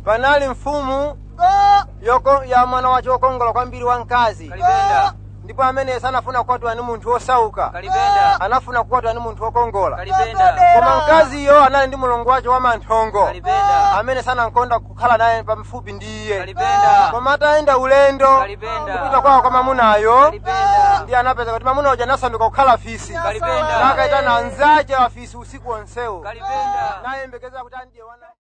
panali mfumu yoko- ya mwana wace wokongola kwambiri wa mkazi kalipenda ndipo amene sanafuna kukwatwa ni munthu wosauka kalipenda anafuna kukwatwa ni munthu wokongola kalipenda koma mkaziyo anali ndi mulungu wace wamanthongo kalipenda amene sanankonda kukhala naye pamfupi ndi iye kalipenda koma atayenda ulendo Kalipenda. kupita kwawo kwa mamunayo kalipenda ndi anapeza kuti mamuna uja anasanduka kukhala fisi Kalipenda. nakayitana anzace afisi usiku wonsewo kalipenda nayembekezera kuti andiye wana